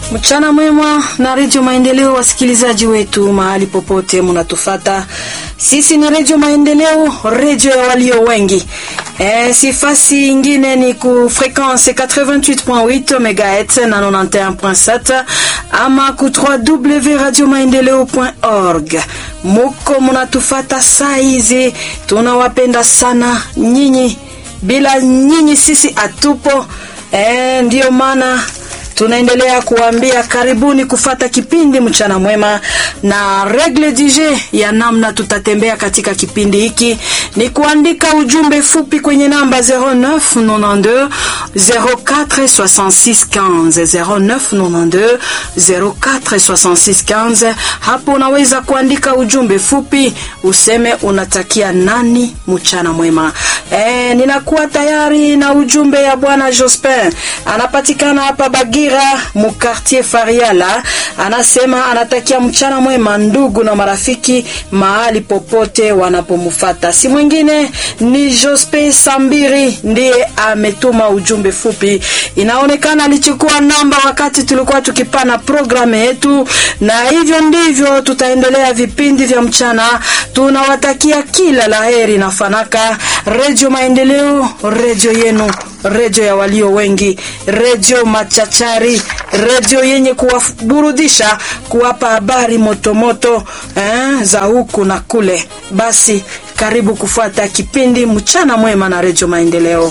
Mchana mwema na Redio Maendeleo, wasikilizaji wetu mahali popote munatufata. Sisi ni Redio Maendeleo, redio ya walio wengi. E, sifasi ingine ni ku frequence 88.8 MHz na 91.7 ama ku www.radiomaendeleo.org. Muko munatufata saa hizi, tunawapenda sana nyinyi, bila nyinyi sisi atupo. E, ndiyo maana tunaendelea kuambia karibuni kufata kipindi mchana mwema, na regle DJ ya namna tutatembea katika kipindi hiki ni kuandika ujumbe fupi kwenye namba 0992 046615 0992 046615. Hapo unaweza kuandika ujumbe fupi useme unatakia nani mchana mwema. E, ninakuwa tayari na ujumbe ya bwana Jospin, anapatikana hapa Bagi mu quartier Fariala, anasema anatakia mchana mwema ndugu na marafiki mahali popote wanapomufata. Si mwingine ni Jospe Sambiri, ndiye ametuma ujumbe fupi. Inaonekana alichukua namba wakati tulikuwa tukipana programu yetu, na hivyo ndivyo tutaendelea vipindi vya mchana. Tunawatakia kila laheri na fanaka. Redio Maendeleo, redio yenu, redio ya walio wengi, redio machachari, redio yenye kuwaburudisha, kuwapa habari motomoto eh, za huku na kule. Basi karibu kufuata kipindi mchana mwema na redio Maendeleo.